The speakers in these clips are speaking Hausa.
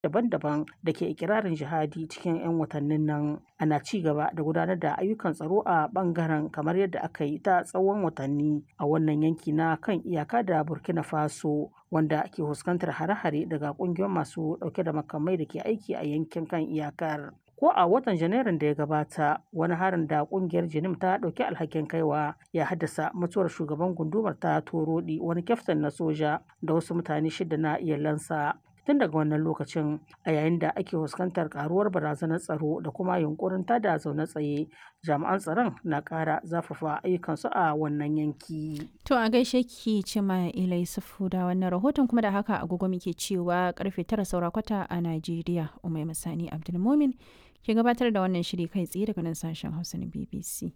daban-daban da ke ikirarin jihadi cikin 'yan watannin nan ana ci gaba da gudanar da ayyukan tsaro a bangaren kamar yadda aka yi ta tsawon watanni a wannan yanki na kan iyaka da burkina faso wanda ke fuskantar hare-hare daga kungiyoyin masu dauke da makamai da ke aiki a yankin kan iyakar ko a watan janairun da ya gabata wani harin da kungiyar jinim ta dauki alhakin kaiwa ya haddasa mutuwar shugaban gundumar ta torodi wani kyaftin na soja da wasu mutane shida na iyalansa tun daga wannan lokacin a yayin da ake fuskantar karuwar barazanar tsaro da kuma yunkurin tada zaune tsaye jami'an tsaron na kara zafafa ayyukansu a wannan yanki to a gaishe ki ce ma ilai sufu da wannan rahoton kuma da haka agogo muke cewa karfe tara saura kwata a najeriya umai masani abdulmumin ke gabatar da wannan shiri kai tsaye daga nan sashen hausa na bbc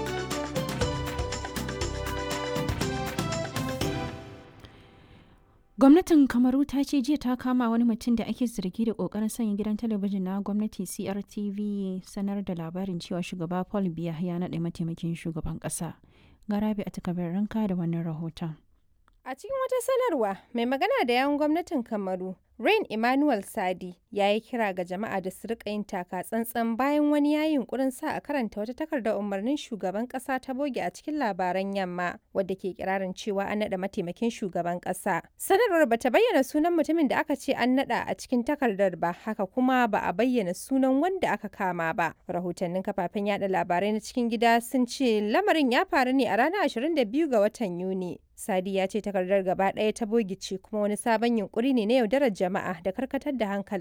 Gwamnatin Kamaru ta ce jiya ta kama wani mutum da ake zargi da kokarin sanya gidan talabijin na gwamnati CRTV sanar da labarin cewa shugaba Paul Biya ya naɗa mataimakin shugaban ƙasa. Garabi a takabar ranka da wannan rahoton. A cikin wata sanarwa, mai magana da yawun gwamnatin Kamaru, Rain Emmanuel Sadi, ya yi kira ga jama'a da su rika yin taka tsantsan bayan wani ya yunkurin sa a karanta wata takardar umarnin shugaban kasa ta boge a cikin labaran yamma, wadda ke kirarin cewa an naɗa mataimakin shugaban kasa. Sanarwar ba ta bayyana sunan mutumin da aka ce an naɗa a cikin takardar ba, haka kuma ba a bayyana sunan wanda aka kama ba. Rahotannin kafafen yada labarai na cikin gida sun ce lamarin ya faru ne a ranar 22 ga watan Yuni. Sadi ya ce takardar gaba ɗaya ta bogice kuma wani sabon yunkuri ne na yaudarar jama'a da karkatar da hankali